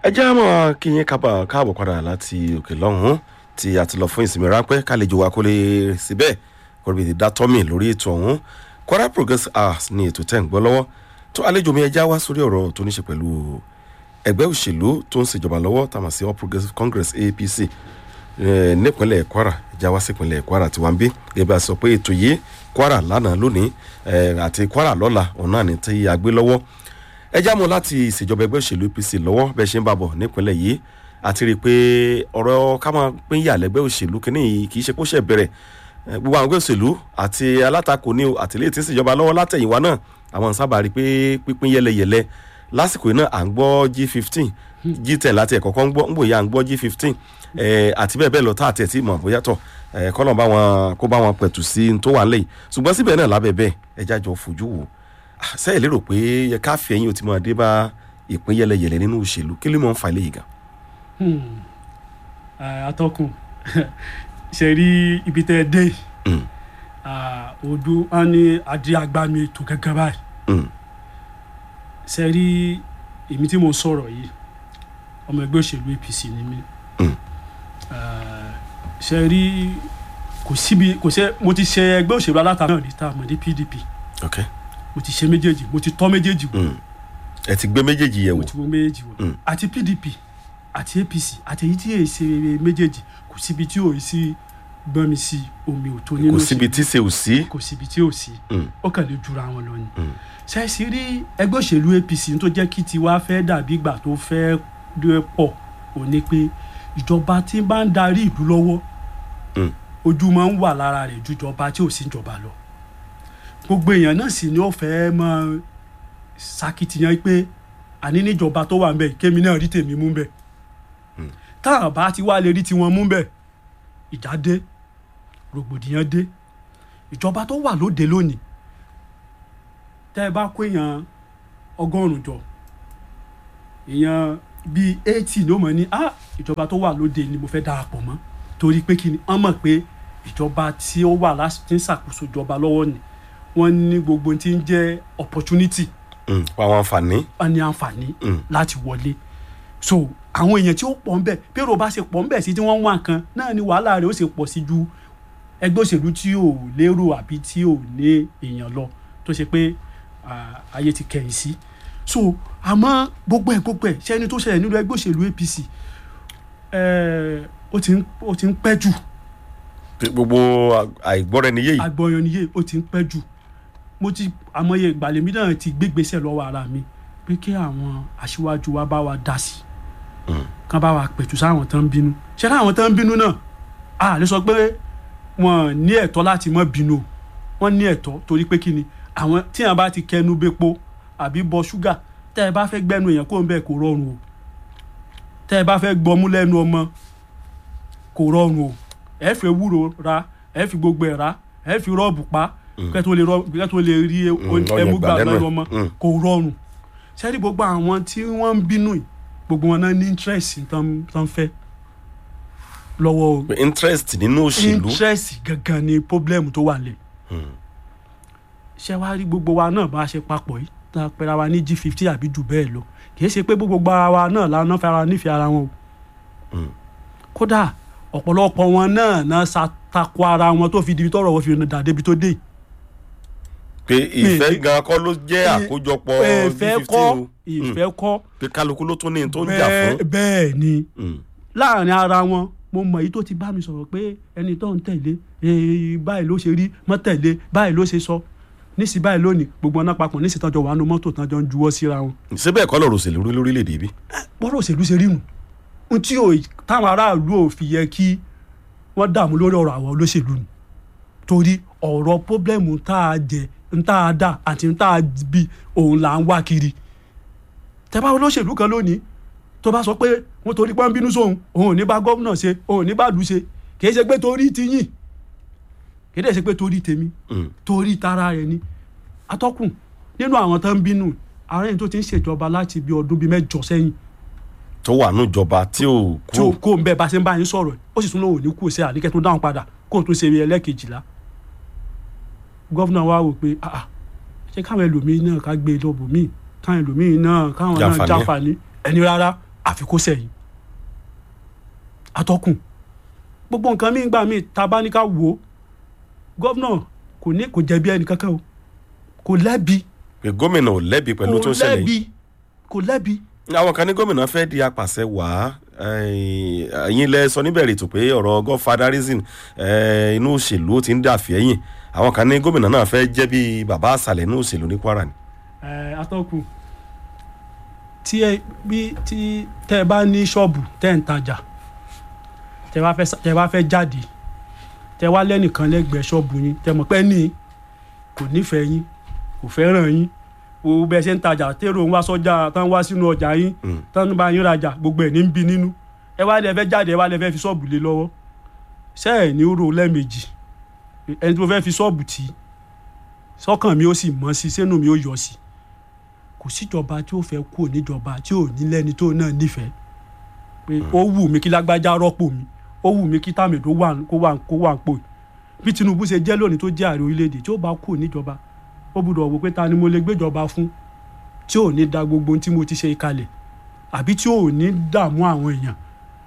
ẹ jẹ́ àmọ́ kí yín kábà káàbọ̀ padà láti òkè lọ́hùn-ún tí a ti lọ fún ìsinmi ráńpẹ́ kálejò wa kó lè síbẹ̀ kó lè dá tọ́mì lórí ètò ọ̀hún Kwara Progress Hours ní ètò tẹ́ ń gbọ́ lọ́wọ́ tó àlejò mi ẹja wá sórí ọ̀rọ̀ tó ní ṣe pẹ̀lú ẹgbẹ́ òṣèlú tó ń ṣèjọba lọ́wọ́ tàmà sí All Progressives Congress APC nípínlẹ̀ Kwara ẹja wá sípínlẹ̀ Kwara tí wọ́n ń bí gẹ́gẹ́ bí a sọ pé ètò yìí Kwara lánàá lónìí àti Kwara lọ́la ọ̀nà ní tí a gbé lọ́wọ́ ẹ já mọ́ láti ìṣèjọba ẹgbẹ́ òṣèlú APC lọ́wọ́ bẹ́ẹ̀ ṣe ń bàbọ̀ nípínlẹ̀ yìí àti rí i pé ọ̀rọ̀ ká máa pín yà lẹ́gbẹ́ òṣèlú kínní yìí kì í ṣe kó ṣẹ̀ bẹ̀rẹ̀ gbogbo àwọn ẹgbẹ́ òṣèlú àti alátakò ní àtìlẹ́yìn tí ń ṣèjọba lọ́wọ́ látẹ̀yìnwá náà àwọn sábà rí i pé pípín yẹlẹyẹlẹ lásìkò yìí náà à ń gbọ́ G15 G10 láti ẹ̀kọ́ kan ń gbọ́ ń bòyá à ń gbọ́ G15 àti bẹ́ẹ̀ bẹ́ẹ̀ lọ tá àti ẹ̀ tí mọ̀ bóyá tọ̀ kọ́nà bá wọn kó bá wọn pẹ̀tù sí tó wà lẹ́yìn ṣùgbọ́n síbẹ̀ náà lábẹ́ bẹ́ẹ̀ ẹja jọ fojú wò sẹ́yìn lérò pé yẹ ká fi ẹ̀yìn ò ti máa dé bá ìpín yẹlẹyẹlẹ nínú òṣèlú kí ló máa ń fa eléyìí gan. atọ́kùn ṣe rí ibi tẹ́ ẹ dé odò wọn ní adé agbami ètò gẹ́gẹ́ báyìí ṣe rí èmi tí mo sọ̀rọ̀ yìí ọmọ ẹgbẹ́ òṣèlú APC ni mí ṣe rí kò síbi kò ṣe mo ti ṣe ẹgbẹ́ òṣèlú alátakò náà ní tá a mọ̀ ní PDP okay mo ti ṣe méjèèjì mo ti tọ́ méjèèjì wò ẹ ti gbé méjèèjì yẹ̀ wò mo ti wo méjèèjì wò àti PDP àti APC àti èyí tí èyí ṣe méjèèjì kò síbi tí òye sí gbọ́n mi sí omi ò tó nínú kò síbi tí ṣe ò sí kò síbi tí ò sí ó kàn lè jura wọn lọ ni ṣẹ́ẹ̀sì rí ẹgbẹ́ òṣèlú APC tó jẹ́ kí tiwa fẹ́ dàbí ìgbà tó fẹ́ pọ̀ ò ní pé ìjọba tí bá ń darí ìlú lọ́wọ́ ojú máa ń wà lára rẹ̀ ju ìjọba tí ò sí ìjọba lọ gbogbo èèyàn náà sì ni ó fẹ́ máa ṣàkìtìyàn pé àní níjọba tó wà ń bẹ̀ kémi náà rí tèmi mú bẹ̀ táwọn bá ti wá lè rí tiwọn mú bẹ̀ ìjà dé rògbòdìyàn dé ìjọba tó wà lóde lónìí tẹ́ ẹ bá kó èèyàn ọgọ́rùn-ún jọ èèyàn bíi eighty ló mọ̀ ní ah ìjọba tó wà lóde ni mo fẹ́ darapọ̀ mọ́ torí pé kí ni wọ́n mọ̀ pé ìjọba tí ó wà láti ń ṣàkóso ìjọba lọ́wọ́ ni wọ́n ní gbogbo tí ń jẹ́ opportunity. àwọn àǹfààní. wọ́n ní àǹfààní láti wọlé so àwọn èèyàn tí ó pọ̀ ń bẹ̀ pérò bá ṣe pọ̀ ń bẹ̀ sí tí wọ́n ń wá nǹkan náà ni wàhálà rẹ̀ ó ṣe pọ̀ sí ju ẹgbẹ́ òṣèlú tí ò lérò àbí tí ò ní èèyàn lọ tó ṣe pé ayé ti kẹ̀yìn sí so àmọ́ gbogbo ẹ̀ gbogbo ẹ̀ ṣẹ́ni tó ṣẹlẹ̀ nínú ẹgbẹ́ òṣèlú APC ó ti ń pẹ́ jù gbogbo àìgbọ́ra-ẹni-yé yìí. àìgbọ́ra-ẹni-yé ó ti ń pẹ́ jù mo ti àmọye ìgbàlèmí náà ti gbégbèsè lọ́wọ́ ara mi pé kí àwọn aṣíwájú wa bá wa dá sí kán bá wa pẹ̀tù sáwọn tán ń bínú ṣé láwọn tán ń bínú náà a lè sọ pé wọn ní ẹ̀tọ́ láti má bínú wọn ní ẹ̀tọ́ torí pé kí ni àwọn tí wọn bá ti kẹnu bépo àbí bọ ṣúgà tẹ́ ẹ bá fẹ́ gbẹ́nu èèyàn kó ń bẹ̀ kó rọrùn o tẹ́ ẹ bá fẹ́ gbọmú lẹ́nu ọmọ kò rọrùn o ẹ fi ewúro ra ẹ fi gbogbo ẹ̀ ra ẹ fi rọ́ọ̀bù pa kẹ́ tó lè kẹ́ tó lè rí ẹmu gbà lẹ́nu ọmọ kò rọrùn sẹ́rí gbogbo àwọn tí wọ́n ń bínú yìí gbogbo wọn náà ní interest tán fẹ́ lọ́wọ́ o. interest nínú òṣèlú. interest gangan ni problem tó wà lẹ̀. ṣé wàá rí gbogbo wa náà bá a ṣe papọ̀ yìí tá a pera wa ní g fifty àbí jù bẹ́ẹ̀ lọ kì í ṣe pé gbogbo ara wa náà lánàá fara nífẹ̀ẹ́ ara wọn o. kódà ọ̀pọ̀lọpọ̀ wọn náà náà ṣàtakò ara wọn tó fi di tọrọ wọn fi dà débi tó dé. pé ìfẹ́ gan kọ́ ló jẹ́ àkójọpọ̀ ìfẹ́ kọ́ ìfẹ́ kọ́. pé kálukú ló tún ní tó ń jà fún. bẹ́ẹ̀ ni láàrin ara wọn mo mọ èyí tó ti bá mi sọ̀rọ̀ pé ẹni tó ń tẹ̀lé báyìí ló ṣe rí mọ́ tẹ̀lé báyìí ló ṣe sọ níṣì báyìí lónìí gbogbo ọ̀nà papọ̀ níṣì tán jọ wà nù mọ́tò tán jọ ń juwọ́ síra wọn. síbẹ̀ kọ́ lọ́rọ̀ òṣèlú lórílẹ̀‐èdè bí. bọ́rọ̀ òṣèlú ṣe rí nù n tí táwọn aráàlú ò fi yẹ kí wọ́n dààmú lórí ọ̀rọ̀ àwọn olóṣèlú nù torí ọ̀rọ̀ pọ́blẹ́mù tá a jẹ ń tá a dà àti ń tá a bí òun là ń wá kiri tẹ́bá olóṣèlú kan lónìí tó bá sọ pé wọ́n torí pé ń bínú sóhun òun ò ní bá gómìnà ṣe òun ò ní bá lù ṣe kì í ṣe pé torí ti yìn kì í dẹ̀ ṣe pé torí tèmi torí tara rẹ̀ ni atọ́kùn nínú àwọn tó ń bínú ààrẹ yìí tó ti ń ṣèjọba láti bí ọdún bíi mẹ́jọ sẹ́yìn. tó wà ní ìjọba tí ò kú. tí ò kó ń bẹ bá ṣe ń bá yín sọ̀rọ̀ ó sì tún lóun ò ní kú ṣe àníkẹ́ tó dáhùn padà kó o tún ṣe ẹlẹ́kejìlá. gọ́fúnà wa wò pé ṣé káwọn ẹlòmíín náà ká gbé lọ́bù míì káwọn ẹlòmíín náà káwọn náà jáfàní ẹni rárá àfi kó sẹ́yìn atọ́kùn gbogbo nǹkan mi gbà mí ta bá ní ká wò ó gómìnà kò ní kò jẹ̀bi ẹnì kankan o kò lẹ́bi pé gómìnà ò lẹ́bi pẹ̀lú tó kò ṣẹlẹ̀ lẹ́bi yìí kò lẹ́bi àwọn kan ní gómìnà fẹ́ di apàṣẹ wàá ẹ̀yin lẹ sọ níbẹ̀rẹ̀ ètò pé ọ̀rọ̀ godfatherism eh, inú òṣèlú ó ti ń dà fẹ́yìn àwọn kan ní gómìnà náà fẹ́ jẹ́ bí bàbá àṣàlẹ̀ inú òṣèlú ní kwara ni. ẹ atọ́kùn tí ẹ bí tí tẹ́ ẹ bá ní ṣọ́ọ̀bù tẹ́ ẹ ń tajà tẹ́ bá fẹ́ tẹ́ bá fẹ́ jáde tẹ́ wá lẹ́nìkan lẹ́gbẹ̀ẹ́ ṣọ́ọ̀bù yín tẹ́ mọ̀ pé ní kò nífẹ̀ẹ́ yín kò fẹ́ràn yín o bẹ́ẹ̀ ṣe ń tajà tẹ́rọ ń wá sọ́jà tán wá sínú ọjà yín Mm. tán bá yín rajà gbogbo ẹ̀ ní ń bí nínú ẹ wá lẹ fẹ́ jáde ẹ wá lẹ fẹ́ fi ṣọ́ọ̀bù lé lọ́wọ́ ṣé ẹ̀ ní rò lẹ́ẹ̀mejì ẹni tí mo fẹ́ fi ṣọ́ọ̀bù tì í sọ́kàn mi ó sì mọ́ sí sínú mi ó yọ sí kò síjọba tí ó fẹ́ kú níjọba tí ò ní lẹ́ni tó náà nífẹ̀ẹ́ pé ó wù mí kí lágbájá rọ́pò mi ó wù mí kí tàmẹ̀dó wà kó wà kó wà ń pò bí Tinubu ṣe jẹ́ lónìí tó jẹ́ ààrẹ orílẹ̀-èdè tí ó bá kú níjọba ó gbọ́dọ̀ wò pé ta ni mo lè gbéjọba fún tí ò ní da gbogbo ohun tí mo ti ṣe kalẹ̀ àbí tí ò ní dààmú àwọn èèyàn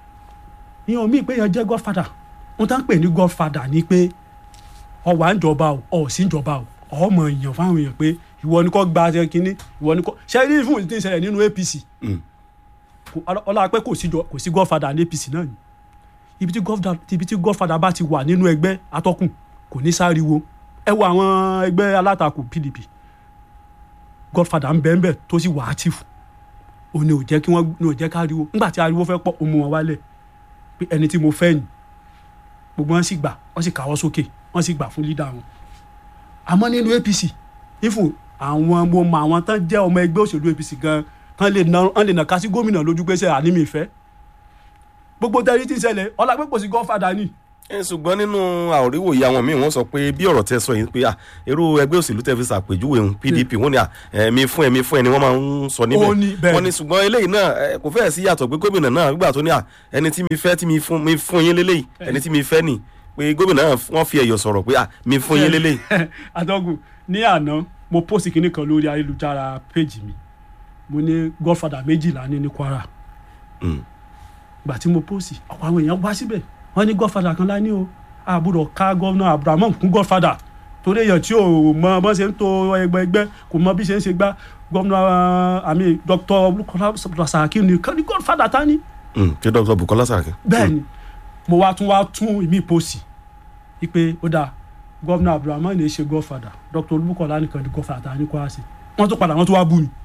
ìyẹn omi ìpè yẹn jẹ́ godfather ohun tá ń pè ní godfather ni pé ọ wà ń jọba o ọ sí ń jọba o ọmọ èèyàn fáwọn èèyàn pé ìwọ ni kò gba ṣe kínní ìwọ ni kò ṣe ní fún ìdí ìṣẹ̀lẹ̀ nínú APC Mm. kò- ọlá- ọlá pé kò sí jọ- kò sí godfather ní APC náà ni ibi tí godfather ibi tí godfather bá ti wà nínú ẹgbẹ́ atọ́kùn kò ní sáriwo ẹ wo àwọn ẹgbẹ́ alátakò PDP godfather ń bẹ ń bẹ tó sì wà active òun ni ò jẹ́ kí wọ́n ní ò jẹ́ káriwo nígbà tí ariwo fẹ́ pọ̀ ó mú wọn wálẹ̀ pé ẹni tí mo fẹ́ ni gbogbo wọn sì gbà wọ́n sì káwọ́ sókè wọ́n sì gbà fún lídà wọn àmọ́ nínú APC ifun àwọn mo mọ àwọn tán jẹ́ ọmọ ẹgbẹ́ òṣèlú APC gan tán lè na tán lè nà ká sí gómìnà lójú pé ṣe àní mi fẹ́ gbogbo tẹ́lí tí ń ṣẹlẹ̀ ọlá pé kò sí godfather ni ẹ ṣùgbọ́n nínú àríwòye àwọn míì wọ́n sọ pé bí ọ̀rọ̀ tẹ sọ yìí pé à irú ẹgbẹ́ òṣèlú tẹ fi ṣàpèjúwe òun PDP wọ́n ní à ẹ̀mí fún ẹ̀mí fún ẹni wọ́n máa ń sọ Ó ní, níbẹ̀ bẹ́ẹ̀ wọ́n ni. ní ṣùgbọ́n eléyìí náà ẹ, kò fẹ́ẹ̀ sí yàtọ̀ pé gómìnà náà nígbà tó ní à ẹni tí mi fẹ́ tí mi fún mi fún yín lélẹ́yìí ẹni tí mi fẹ́ nì pé gómìnà náà wọ́n fi ẹ̀yọ̀ sọ̀rọ̀ pé à mi fún yín lélẹ́yìí. adọ́gùn ní àná mo post kinní kan lórí ayélujára péjì mi mo ní godfather méjìlá ní ní Kwara Mm. gbà tí mo post ọ̀pọ̀ àwọn èèyàn wá síbẹ̀ wọ́n ní godfather kan lá ní o àbúrò ká gọ́vnà Abrahamu kún godfather torí èèyàn tí ò mọ bọ́n ṣe ń to ẹgbẹ́ ẹgbẹ́ kò mọ bí ṣe ń ṣe gbá gọ́vnà àmì Dr. Bukola Saraki ní ní godfather ta ni Mm, ṣé dr Bukola Saraki. bẹ́ẹ̀ ni mo wá tún wá tún ìmí post ipe ó dáa gọ́vnà Abrahamu ní í ṣe godfather Dr. Olúbùkọ́lá nìkan ní godfather ta ní Kwara sí wọ́n tún padà wọ́n tún wá bú mi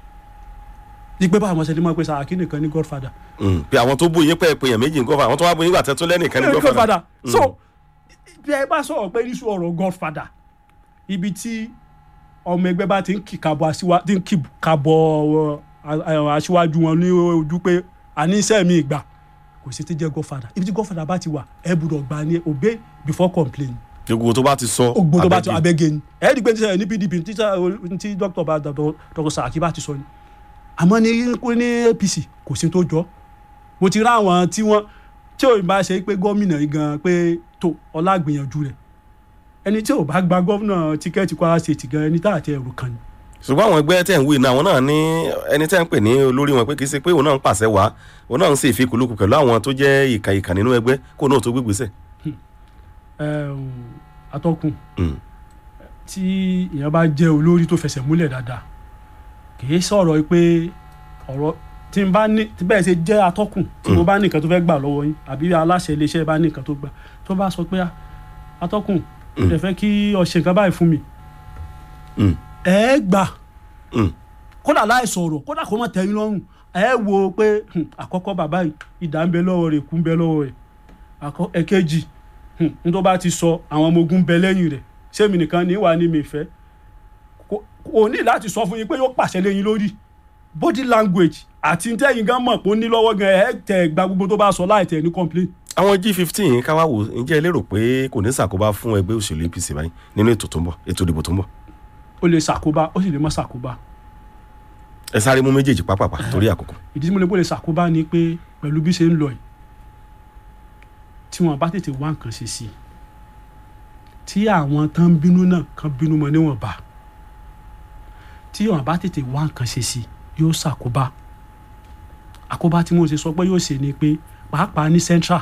ipe báwọn ṣe lè mọ̀ pé Saraki nìkan ní godfather Mm, pé àwọn tó bú yín pẹ́ pé èèyàn méjì ń gọ́fà àwọn tó wá bú yín gbà tẹ́ tó lẹ́nìkan ní Eh, gọ́fà. godfather so bí ẹ bá sọ̀rọ̀ pé iṣu ọ̀rọ̀ godfather ibi tí ọmọ ẹgbẹ́ bá ti ń kì kabọ̀ aṣíwá ti ń kì kabọ̀ ọ, a- aṣíwájú wọn ní ojú pé àní iṣẹ́ mi ìgbà kò sí ti jẹ́ godfather ibi tí godfather bá ti wà ẹ gbọ́dọ̀ gbà ní obey before complain gbogbo tó bá ti sọ ogbó tó bá ti abẹ́gi. abẹ́gẹ́ ni ẹ ẹ́ di pé ní sẹ́yìn ní PDP tí sá- tí dr bá dr Saraki bá ti sọ ni àmọ́ ní ní APC kò sí tó jọ mo ti rá àwọn tí wọ́n tí ò bá ṣe pé gómìnà yìí gan pé tó ọlá gbìyànjú rẹ̀ ẹni tí ò bá gba gómìnà tíkẹ́ẹ̀tì Kwara State gan ẹni tá àti ẹrù kan ni ṣùgbọ́n àwọn ẹgbẹ́ tẹ̀ ń wí náà àwọn náà ní ẹni tẹ́ ń pè ní olórí wọn pé kì í ṣe pé òun náà ń pàṣẹ wá òun náà ń ṣe ìfikùnlukù pẹ̀lú àwọn tó jẹ́ ìkà ìkà nínú ẹgbẹ́ kó náà tó gbégbèsè. Ẹ̀m, atọ́kùn Mm. tí èèyàn bá jẹ́ olórí tó fẹsẹ̀ múlẹ̀ dáadáa kì í sọ̀rọ̀ pé ọ̀rọ̀ tí n bá ní tí bẹ́ẹ̀ ṣe jẹ́ atọ́kùn tí mo bá ní nǹkan tó fẹ́ gbà lọ́wọ́ yín àbí aláṣẹ iléeṣẹ́ bá ní nǹkan tó gbà tó bá sọ pé "Ah, atọ́kùn mo dẹ̀ fẹ́ kí o ṣe nǹkan báyìí fún mi Mm. ẹ gbà Mm. kódà láì sọ̀rọ̀ kódà kó má tẹ́ yín lọ́rùn ẹ wo pé hmm, àkọ́kọ́ bàbá yìí ìdá ń bẹ lọ́wọ́ rẹ̀ kú ń bẹ lọ́wọ́ rẹ̀ àkọ́ ẹ̀kejì hmm, n tó bá ti sọ àwọn ọmọ ogun ń bẹ lẹ́yìn rẹ̀ sẹ́mi nìkan ní wà ní mi fẹ́ kò kò ní láti sọ fún yín pé yóò pàṣẹ lẹ́yìn lórí body language àti tẹ́yìn gan mọ̀ pé ó ní lọ́wọ́ gan ẹ̀ tẹ̀ gba gbogbo tó bá sọ láì tẹ̀ ní complain àwọn G15 káwá wò ǹjẹ́ ẹ lérò pé kò ní ṣàkóbá fún ẹgbẹ́ òṣèlú APC báyìí nínú ètò tó ń bọ̀ ètò ìdìbò tó ń bọ̀ ó lè ṣàkóbá ó sì lè má ṣàkóbá ẹ sáré mú méjèèjì pápápá torí àkókò. ìdí tí mo lè bó lè ṣàkóbá ni pé pẹ̀lú bí ṣe ń lọ yìí tí wọ́n bá tètè wá nǹkan ṣe sí i tí àwọn tán ń bínú náà kan bínú mọ́ níwọ̀nba tí wọ́n bá tètè wá nǹkan ṣe sí i yóò ṣàkóbá àkóbá tí mo ṣe sọ pé yóò ṣe ni pé pàápàá ní central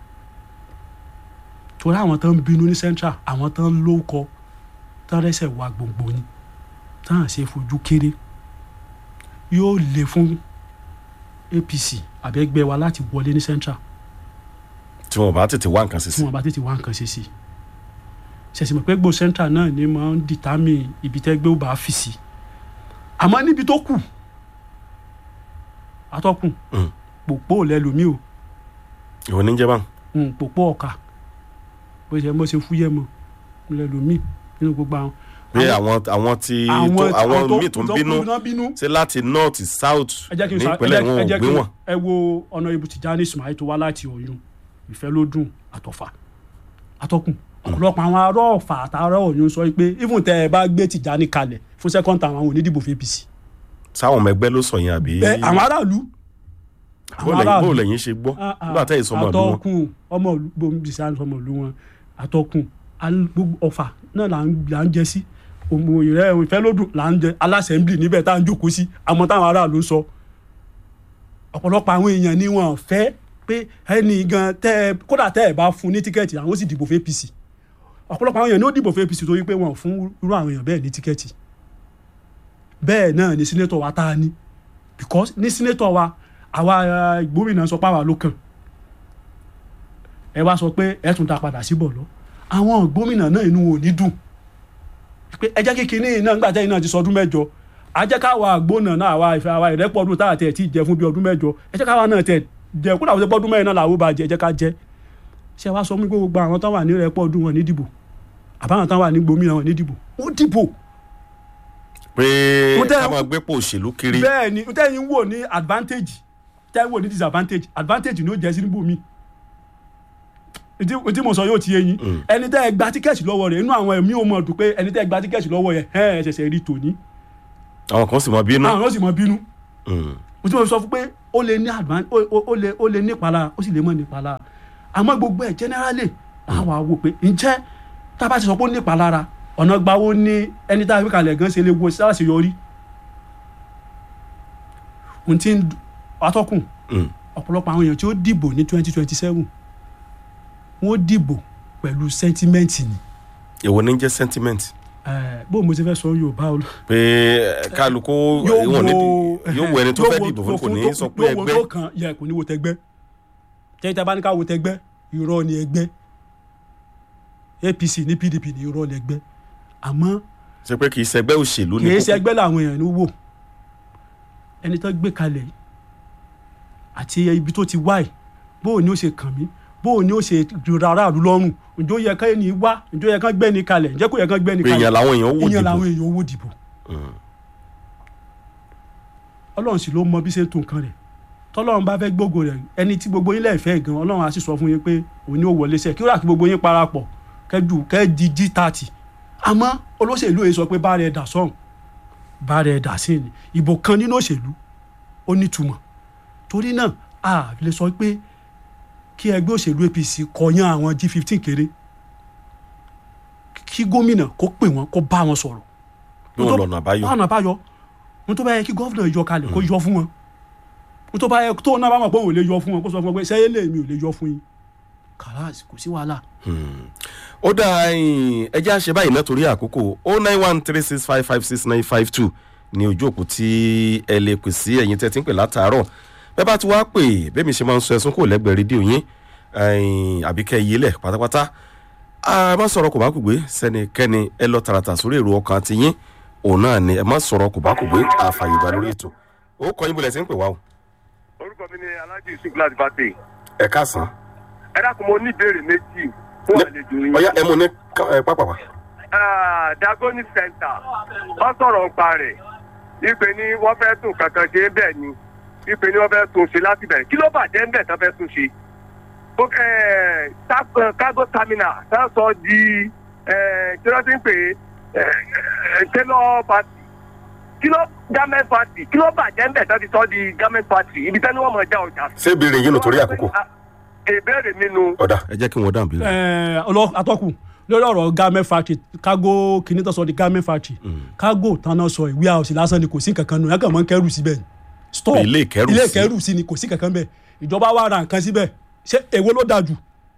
torí àwọn tó ń bínú ní central àwọn tó ń lóko tó ń rẹ́sẹ̀ wá gbòǹgbò ni tó ń ṣe fojú kéré yóò le fún apc àbẹ́gbẹ́ wa láti wọlé ní central tí wọn bá tètè wá nǹkan sí tí sí wọn bá tètè wá nǹkan ṣe sí ṣẹ̀sìn mọ̀ pé gbò central náà ni máa ń dìtámì ibi tẹ́gbẹ́ ó bá fi sí àmọ́ níbi tó kù atọ́kùn Mm. pòpó lẹ́lòmí o ìwọ ní jẹ́ báwọn. mm, pòpó ọ̀ka bó ṣe bó ṣe fúyẹ́ mọ́ lẹ́lòmí nínú gbogbo àwọn. pé àwọn àwọn tí tó- àwọn míì tó ń bínú tó bínú ṣe láti north south ẹ jẹ́ kí n sọ ẹ nípínlẹ̀ jẹ́- wọn ẹ ò jẹ́ gbé kí n- wọn. ẹ wo ọ̀nà ibu Tijani Ismail tó wá láti Ọ̀yún ìfẹ́ ló dùn àtọ̀fà atọ́kùn ọ̀pọ̀lọpọ̀ àwọn ará ọ̀fà àtàrà Ọ̀yún sọ pé even tẹ́ ẹ bá gbé Tijani kalẹ̀ fún second time àwọn onídìbò fún APC sáwọn ọmọ ẹgbẹ́ ló sọ yẹn àbí. ẹ àwọn aráàlú bó lẹ́yìn- bó lẹ́yìn ṣe gbọ́ Ah, ah, nígbà tẹ́yìn sọmọ ìlú wọn. atọ́kùn ọmọ ìlú bomi sàn sọmọ ìlú wọn atọ́kùn al- gbogbo ọ̀fà náà là ń là ń jẹ sí òmò ìrẹ́ ìfẹ́ ló dùn là ń jẹ alásẹ̀ńblì níbẹ̀ tá à ń jókòó sí àmọ́ táwọn aráàlú ń sọ ọ̀pọ̀lọpọ̀ àwọn èèyàn ni wọ́n fẹ́ pé ẹni gan tẹ́ ẹ kódà tẹ́ ẹ bá fún ní tíkẹ́ẹ̀tì àwọn ó sì dìbò fún APC ọ̀pọ̀lọpọ̀ àwọn èèyàn ni ó dìbò fún APC torí pé wọ́n fún irú àwọn èèyàn bẹ́ẹ̀ ní tíkẹ́ẹ̀tì bẹ́ẹ̀ náà ni sínétọ̀ wa tá a ní because ní sínétọ̀ wa àwa eh, gómìnà sọ pé àwa ló kàn ẹ wá sọ pé ẹ tún dá padà síbọ̀ lọ àwọn gómìnà náà inú wọn ò ní dùn pé ẹ jẹ́ kí kinní náà nígbà tẹ́yìn náà ti sọ ọdún mẹ́jọ a jẹ́ káwa àgbónà náà àwa ìfẹ́ àwa ìrẹ́pọ̀ ọdún táà tẹ̀ tí ì jẹ fún bí ọdún mẹ́jọ ẹ jẹ́ káwa náà tẹ̀ jẹ kó dàbọ̀ ọdún mẹ́rin náà làwọn bá jẹ ẹ jẹ́ ká jẹ ṣé wàá sọ fún mi pé gbogbo àwọn tó wà ní ìrẹ́pọ̀ ọdún wọn ní dìbò àbáwọn tó wà ní gbòmìnà wọn ní dìbò ó dìbò pé Mo tẹ́- ká máa gbé pò òṣèlú kiri bẹ́ẹ̀ ni tẹ́yìn wò ní advantage tẹ́yìn wò ní disadvantage advantage ni ó jẹ́ sí níbò mi tí mo sọ yóò ti yé yín ẹni tẹ́ ẹ gba tíkẹ́ẹ̀tì lọ́wọ́ rẹ̀ inú àwọn ẹ̀mí ò mọ̀ dùn pé ẹni tẹ́ ẹ gba tíkẹ́ẹ̀tì lọ́wọ́ yẹn ẹ̀ ẹ̀ ṣẹ̀ṣẹ̀ rí tòní àwọn kan sì mọ bínú. àwọn yóò sì mọ bínú Mm. mo ti mọ̀ sọ fún pé ó lè ní advan ó- ó ó lè ó lè nípalára ó sì lè mọ̀ nípalára àmọ́ gbogbo ẹ̀ generally àwọn àwò pé ǹjẹ́ tá a bá ti sọ pé ó nípalára ọ̀nà gbawó ní ẹni tá a fi kalẹ̀ gan ṣe lè wo ṣàṣeyọrí ohun tí ń atọ́kùn Mm. ọ̀pọ̀lọpọ̀ àwọn èèyàn tí ó dìbò ní twenty twenty seven wọ́n dìbò pẹ̀lú sẹ́ńtímẹ́ǹtì ni èwo ní jẹ́ sentiment Eh, bó mo ti fẹ́ sọ yorùbá o. pé eh, kálukú ìwọ̀n ní yóò wo ẹni tó fẹ́ dìbò fún kò ní sọ pé yóò wo ẹgbẹ́ tó kan yẹ kò ní wo tẹgbẹ́ tẹ́yìn tá a bá ní ká wo tẹgbẹ́ irọ́ ni ẹgbẹ́ APC ní PDP ní irọ́ ni ẹgbẹ́ àmọ́ ṣe pé kì í ṣẹgbẹ́ òṣèlú ní kì í kókó. ṣe ẹgbẹ́ làwọn èèyàn ń wò ẹni tó gbé kalẹ̀ yìí àti ibi tó ti wá ẹ̀ bóò ni ó ṣe kàn mí bóò ni ó ṣe rọra aráàlú lọ́rùn ǹjọ́ yẹ ká ẹni wá ǹjọ́ yẹ ká gbẹ́ni kalẹ̀ ǹjẹ́ kò yẹ ká gbẹ́ni pé kalẹ̀ èèyàn làwọn èèyàn wò ìyẹn dìbò làwọn èèyàn owó dìbò Mm. ọlọ́run sì ló mọ bí ṣe ń tún nǹkan rẹ̀ tọ́lọ́run bá fẹ́ gbógo rẹ̀ ẹni tí gbogbo yín lẹ́ẹ̀fẹ́ gan ọlọ́run á sì sọ fún yín pé òun ni ó wọlé sẹ́ kí ó rà kí gbogbo yín parapọ̀ kẹ́jù kẹ́ẹ̀dì jí tààtì àmọ́ olóṣèlú yìí sọ pé bá rẹ̀ dà sọ́hùn bá rẹ̀ dà sí ni ìbò kan nínú òṣèlú ó nítumọ̀ torí náà a lè sọ pé kí ẹgbẹ́ òṣèlú APC kọyán àwọn G15 kéré kí gómìnà kó pè wọ́n kó bá wọn sọ̀rọ̀ bí wọn lọ́nà àbáyọ ọ̀nà àbáyọ ohun tó bá yẹ kí gọ́fìnà yọ kalẹ̀ kó yọ fún wọn ohun tó bá yẹ tó náà bá mọ̀ pé òun ò lè yọ fún wọn kó sọ fún wọn pé sẹ́yìn lè mi ò lè yọ fún yín kàràs kò sí wàhálà. ó dá ẹjẹ́ àṣẹ báyìí náà torí àkókò o nine one three six five five six nine five two ní ojú òpó tí ẹ lè pè sí ẹ̀yin tẹ́ ti ń pè látàárọ̀ bẹ́ẹ̀ bá ti wá pè bẹ́ẹ̀ mi ṣe máa ń sọ ẹ̀sùn kò lẹ́gbẹ̀ẹ́ rédíò yín ẹ̀yìn àbí kẹ́ yé lẹ̀ pátápátá a má sọ̀rọ̀ kò bá kù gbé sẹ́nikẹ́ni ẹ lọ tààràtà sórí èrò ọkàn ti yín òun náà ni ẹ má sọ̀rọ̀ kò bá kù gbé àfààyè gbà lórí ètò ó kọ́ yín bọ̀lẹ̀ sí ń pè wá o orúkọ mi ni alhaji yusuf láti bàtẹ ẹ káàsán ẹ dákun mo ní ìbéèrè méjì fún àlejò yín. ọ̀yá ẹ mú ní ká- ẹ pápápá Ah, dagoni center wọ́n sọ̀rọ̀ nípa rẹ̀ wípé ní wọ́n fẹ́ tún kankan ṣe bẹ́ẹ̀ ni wípé ní wọ́n fẹ́ tún ṣe láti bẹ̀rẹ̀ kí ló bàjẹ́ ń bẹ̀ tán fẹ́ tún ṣe. Ó, eh, tap- eh, cargo terminal tán sọ di eh, kí wọ́n ti ń pè é eh, eh, tailor party kí ló garment party kí ló bàjẹ́ ń bẹ̀ tán ti sọ di garment party ibi tán ni wọ́n mọ̀ já ọjà sí. ṣé ìbéèrè yín nù torí àkókò Ah, ìbéèrè mi nu ọ̀dà ẹ jẹ́ kí wọ́n dáhùn bí. Ẹ, ọlọ atọ́kùn lórí ọ̀rọ̀ garment factory kágó kìíní tó sọ di garment factory kágó tán náà sọ ìwé àwòsí lásán ni kò sí nǹkan kan nù ẹ̀ kàn mọ́ ń kẹ́rù síbẹ̀ ni store Ilé ìkẹ́rù ilé sí. ìkẹ́rù sí ni kò sí kankan bẹ́ẹ̀ ìjọba wa ra nǹkan síbẹ̀ ṣé èwo ló dáa jù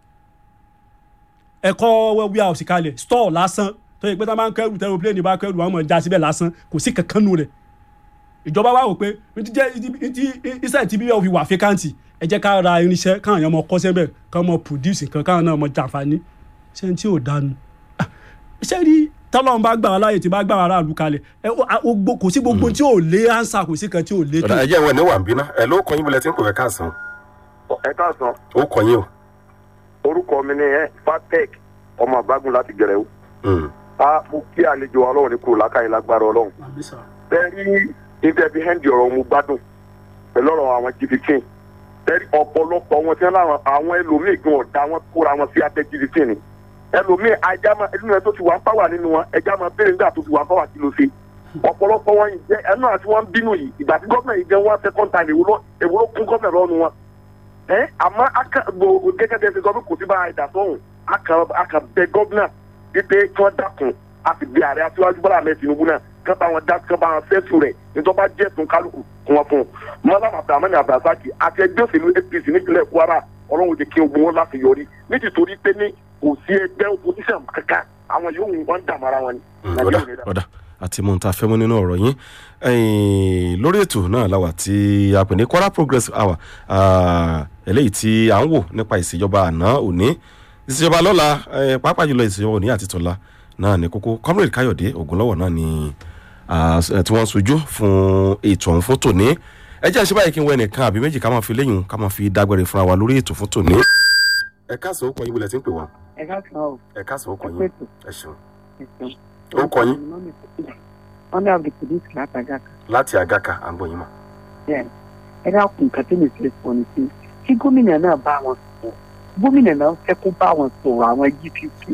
ẹ̀kọ́ warehouse kalẹ̀ store lásán tó yẹ pé tá a máa ń kẹ́rù tẹ́rù plane bá kẹ́rù àwọn ọmọ ìjà síbẹ̀ lásán kò sí kankan nù rẹ̀ ìjọba wa wò pé ní ti jẹ́ ní ti iṣẹ́ ti bí wọ́n fi wà fẹ́káǹtì ẹ jẹ́ ká ra irinṣẹ́ káwọn èèyàn mọ kọ́sẹ́ bẹ̀ ká mọ produce nǹkan káwọn náà mọ jàǹfààní ṣé ní tí ò dánu Ah, ṣé rí tọ́lọ́run bá gbà wá láàyè tí bá gbà wá aráàlú kalẹ̀ ẹ ó- a- ó gbó- kò sí gbogbo tí ò lé ánsà kò sí kan tí ò lé tó ọ̀dà ẹ̀jẹ̀ ìwọ̀n ní wà ń bínú ẹ̀ ló kọ́ yín bọ́lẹ̀ tí ń pè é káàsán ẹ káàsán ó kọ́ yín o. orúkọ mi ni ẹ fatec ọmọ àbágun láti gẹrẹwu Mm. a mo kí àlejò ọlọ́run ní kúrò lákàyè lágbára ọlọ́run bẹ́ẹ̀ni ìtẹ̀bí hẹ́ndì ọ̀rọ̀ mo gbádùn pẹ̀lú ọ̀rọ̀ àwọn jìbìtì bẹ́ẹ̀ni ọ̀pọ̀lọpọ̀ wọn tí wọ́n láwọn àwọn ẹlòmíì gan ọ̀dà wọn kóra wọn sí abẹ́ jìbìtì ni ẹlòmíì ajá máa nínú ẹ tó ti wà ń pàwà nínú wọn ẹjá máa béèrè nígbà tó ti wà ń pàwà kí ló ṣe ọ̀pọ̀lọpọ̀ wọn yìí jẹ́ ẹnu àti wọn ń bínú yìí ìgbà tí gọ́ọ̀mẹ̀ yìí jẹ́ wọn second time èwo ló èwo ló kún gọ́ọ̀mẹ̀ lọ́nu wọn ẹ àmọ́ aka gbogbo gẹ́gẹ́ bí ẹ fi sọ pé kò sí bá a dà sọ́hùn aka aka bẹ gọ́ọ̀nà wípé kí wọ́n dákun a sì bí ààrẹ aṣíwájú bọ́lá ahmed tinubu náà kí wọ́n bá wọn dá kí wọ́n bá wọn fẹ́sùn rẹ̀ nítorí bá jẹ́ ẹ̀sùn kálukú kí wọ́n fún un mọ́lám abdulhamani abdulrasaki àti ẹgbẹ́ òṣèlú apc nípínlẹ̀ kwara ọlọ́run ti kí ogun wọn láti yọrí nítorí pé ní kò sí ẹgbẹ́ opposition kankan àwọn yòówù wọn ń dààmú ara wọn ni. Mm, Nàìjíríà ọ̀dà ò ní dà. ọ̀dà àti mo ń ta fẹ́ mọ́ nínú ọ̀rọ̀ yín Ẹ̀yin, lórí ètò náà la wà tí a pè ní kwara progress hour ah, eléyìí tí à ń wò nípa ìṣèjọba àná òní ìṣèjọba lọ́la eh, pàápàá jùlọ ìṣèjọba òní àti tọ́la náà ní kókó comrade káyọ̀dé ògúnlọ́wọ̀ náà ni ah, tí wọ́n ń sojú fún ètò ọ̀hún fún tòní ẹ jẹ́ àṣẹ báyìí kí n wọ ẹnìkan àbí méjì ká máa fi léyìn ká máa fi dágbére fúnra wa lórí ètò fún tòní. ẹ káàsán ó kọ yín wọlé tí ń pè wá ẹ ká sàn ọ ẹ káàsán ó kọ ẹ yín pẹ̀tù ẹ ṣeun ẹ̀sìn. Ó kọ yín? wọ́n ní abdulkudus látàgà kan láti àgàkà à ń bọ̀ yín mọ́. bẹ́ẹ̀ ẹ dákun nǹkan tí mi fi sọ ni pé kí gómìnà náà bá wọn sọ̀rọ̀ gómìnà náà fẹ́ kó bá wọn sọ̀rọ̀ àwọn gpp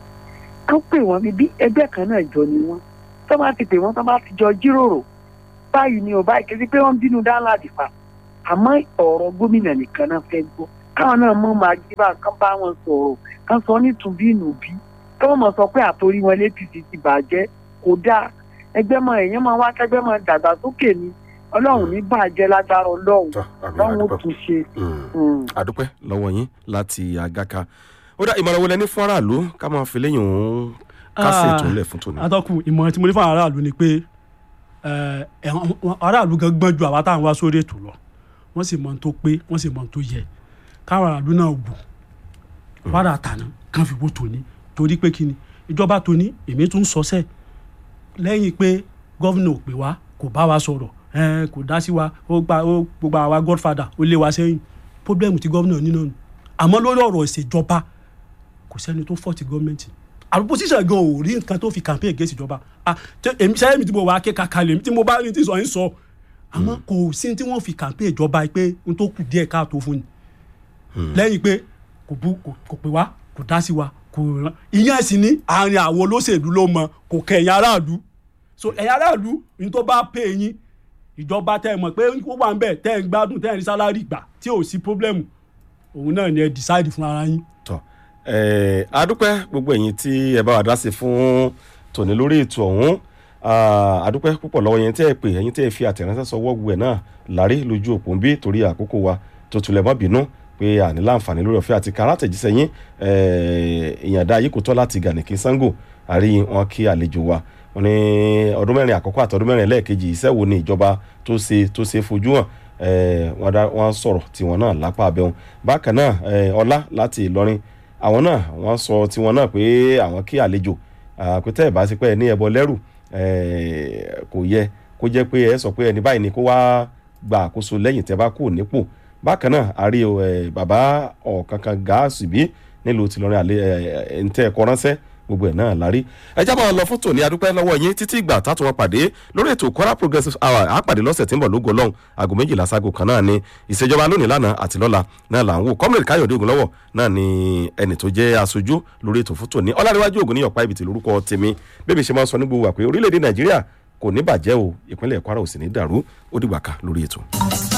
kán pè wọ́n bíbí ẹgbẹ́ kan náà jọ ni wọ́n tó bá ti pè wọ́n tó bá ti jọ jíròrò báyìí ni ò báyìí kí pé wọ́n bínú dáńláàdì fa àmọ́ ọ̀rọ̀ gómìnà nìkan náà fẹ́ gbọ́ káwọn náà mọ̀ máa jí bá kán bá wọn sọ̀rọ̀ kán sọ nítubí nùbí káwọn mọ̀ sọ pé àtòrí wọn l'APC ti bàjẹ́ kò dáa ẹgbẹ́ mọ èèyàn máa wá kẹgbẹ́ mọ dàgbàsókè ni ọlọ́run ní bàjẹ́ lágbára ọlọ́run tọ́ àmì ọlọ́run ó àdúpẹ́ tún ṣe. Mm. Mm. àdúpẹ́ lọ́wọ́ yín láti àgàkà ó dá ìmọ̀ràn wọlé ní fún aráàlú ká máa fi léyìn òun kásẹ̀ Ah. ètò ńlẹ̀ fún tòní. atọ́kùn ìmọ̀ràn tí mo ní fún àwọn aráàlú ni pé ẹ, ẹ̀wọ̀n- wọn- aráàlú gan gbọ́n ju àwa táwọn wá sórí ètò lọ wọ́n sì mọ ohun tó pé wọ́n sì mọ ohun tó yẹ káwọn aráàlú náà wò wàrà àtàná kan fi wò tòní torí pé kíni ìjọba tòní èmi tún sọ sẹ́ẹ̀ lẹ́yìn pé gọ́vnà ò pè wá kò bá wa sọ̀rọ̀ ẹn, kò dá sí wa ó gba ó gbogbo àwa godfather ó lé wa sẹ́yìn pọ́blẹ́mù tí gọ́vnà ní náà nù àmọ́ lórí ọ̀rọ̀ ìṣèjọba kò sẹ́ni tó fọ́ ti gọ́ọ̀mẹ̀ntì àlùpùpùsíṣà gan ò rí nǹkan tó fi campaign against ìjọba ah tẹ- èmi sẹ́yìn mi tí mo wà á ké kàkà lèmi tí mo bá ní tí sọ yín sọ àmọ́ kò sí tí wọ́n fi campaign ìjọba pé n tó kù díẹ̀ káàtó fún ni lẹ́yìn pé kò bú kò kò pè wá kò dá sí wa kò ràn ìyẹn sì ní àárín àwọn olóṣèlú ló mọ kò kẹ ẹ̀yìn aráàlú so ẹ̀yìn aráàlú ní tó bá pè yín ìjọba tẹ́ ẹ mọ̀ pé ó wà ń bẹ̀ tẹ́ ẹ ń gbádùn tẹ́ ẹ ní sálárì gbà tí ò sí pọ́blẹ́mù òun náà ni ẹ decide fún ara yín. tọ́ ẹ̀ adúpẹ́ gbogbo ẹ̀yin tí ẹ bá wa dá sí fún tòní lórí ètò ọ̀hún Ah, adúpẹ́ púpọ̀ lọ́wọ́ yẹn tí ẹ pè ẹ̀yin tí ẹ fi àtẹ̀ránṣẹ́ sọ wọ́ọ̀gù ẹ̀ náà lárí lójú òpó ń bí torí àkókò wa tó tulẹ̀ mọ́ bínú pé àní láǹfààní lórí ọ̀fẹ́ àti káràtẹ̀jísẹ́ yín ìyàndá yìí kò tọ́ láti gànìkì sango àrí wọn kí àlejò wa wọn ní ọdún mẹ́rin àkọ́kọ́ àti ọdún mẹ́rin lẹ́ẹ̀kejì iṣẹ́ wo ni ìjọba tó ṣe tó ṣe fojú hàn eh, wọ́n dá- wọ́n sọ̀rọ̀ tiwọn náà lápá abẹ́wọn bákan náà eh, ọlá láti ìlọrin àwọn náà wọ́n sọ tiwọn náà pé àwọn kí àlejò àpótẹ́ ìbáṣepẹ́ ẹ̀ ní ẹbọ lẹ́rù eh, kò yẹ kó jẹ́ pé ẹ sọ pé ẹni báyìí ni kó wá gba àkóso lẹ́yìn tẹ́ bá kú nípò bákan náà a rí o, eh, bàbá ọ̀kankan gáàsì bí nílùú tìlọrin àlẹ ẹ ń tẹ ẹkọ ránṣẹ́ gbogbo ẹ̀ náà lárí ẹ jábọ̀ lọ fún tòní adúpẹ́ lọ́wọ́ yín títí ìgbà tá a tún wọn pàdé lórí ètò kwara progressive hour á pàdé lọ́sẹ̀ tí ń bọ̀ lógo lọ́hùn aago méjìlá sago kan náà ni ìṣèjọba lónìí lánàá àti lọ́la náà là ń wò comrade káyọ̀dé ògúnlọ́wọ̀ náà ni ẹnì tó jẹ́ aṣojú lórí ètò fún tòní ọlárẹ̀wájú ògùn ní ọ̀pá ibìtì lórúkọ tèmi bébí ṣe máa ń sọ ní gbogbo wà pé orílẹ̀-èdè nàìjíríà kò ní bàjẹ́ o ìpínlẹ̀ kwara ò sì ní dàrú ó dìgbà ká lórí ètò.